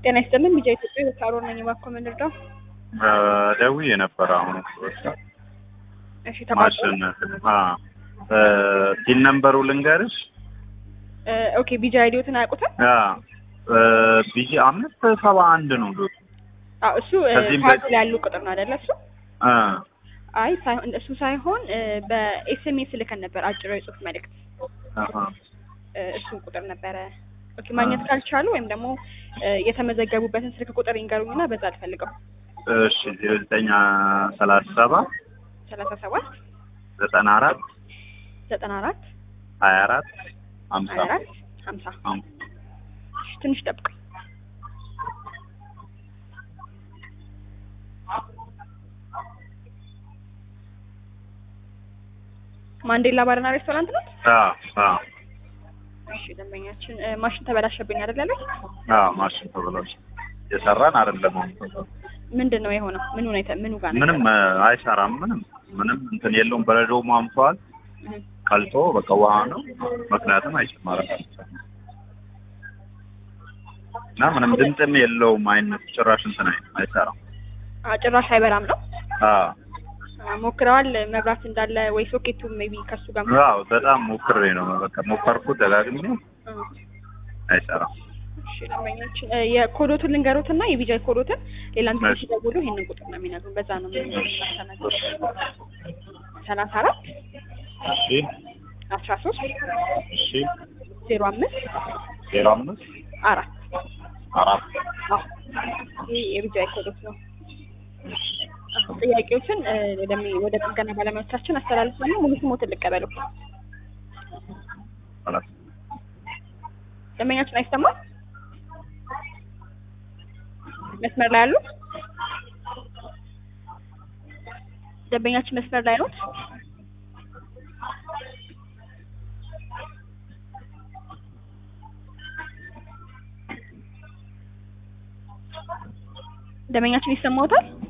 ጤና ይስጥልን ቢጃ ኢትዮጵያ የሳሮን ነኝ። እባክዎ ምን ልርዳው? ደውዬ የነበረ አሁን እሺ ተቋርጦ ማሽን ቲን ነምበሩ ልንገርሽ እ ኦኬ ቢጃ አይዲዮትን አያውቁትም? ቢጂ አምስት ሰባ አንድ ነው ዶቱ አዎ እሱ እ ከዚህም ካርድ በ- ላይ ያሉ ቁጥር ነው አይደለ? እሱ እ አይ ሳይሆን እሱ ሳይሆን እ በኤስኤምኤስ ልከን ነበር አጭር የጽሁፍ መልእክት አሀ። እ እሱን ቁጥር ነበረ። ኦኬ ማግኘት ካልቻሉ ወይም ደግሞ እ የተመዘገቡበትን ስልክ ቁጥር ይንገሩኝና በዛ አልፈልገው። እሺ ዜሮ ዘጠኝ ሰላሳ ሰባት ሰላሳ ሰባት ዘጠና አራት ዘጠና አራት ሀያ አራት ሀምሳ ሀያ አራት ሀምሳ ሀም- እሺ ትንሽ ጠብቁኝ። ማንዴላ ባርና ሬስቶራንት ነው? አዎ አዎ እሺ ደንበኛችን እ ማሽን ተበላሸብኝ አይደል ያለው? አዎ ማሽን ተብሏል። የሰራን አይደለም አሁን ምንድን ነው የሆነው? ምኑ ነው የተ- ምኑ ጋር ነው? ምንም እ አይሰራም። ምንም ምንም እንትን የለውም። በረዶ ሟምቷል። እህ ቀልጦ በቃ ውሃ ነው። ምክንያቱም አይጨማረም እና ምንም ድምፅም የለውም። አይነት ጭራሽ እንትን አይ አይሰራም። አ ጭራሽ አይበራም ነው? አዎ አ ሞክረዋል መብራት እንዳለ ወይ ሶኬቱ ሜቢ ከሱ ጋር አዎ በጣም ሞክሬ ነው በቃ ሞከርኩት ደጋግሜ እ አይሰራም። እሺ ደንበኛችን እ የኮዶቱን ልንገሩትና የቢጃይ ኮዶትን ሌላም ጊዜ እሺ። ሲደውሉ ይሄንን ቁጥር ነው የሚነግሩን። በዛ ነው የምናስተናግደው። ሰላሳ አራት እሺ አስራ ሶስት እሺ ዜሮ አምስት ዜሮ አምስት አራት አራት አዎ ይህ የቢጃይ ኮዶት ነው። አዎ፣ ጥያቄዎችን እ ወደሚ- ወደ ጥገና ባለሙያዎቻችን አስተላልፋለሁ። ሙሉ ስሞትን ልቀበሉ። አራት ደንበኛችን አይሰማም? መስመር ላይ አሉ? ደንበኛችን መስመር ላይ ኖት? ደንበኛችን ይሰማዎታል?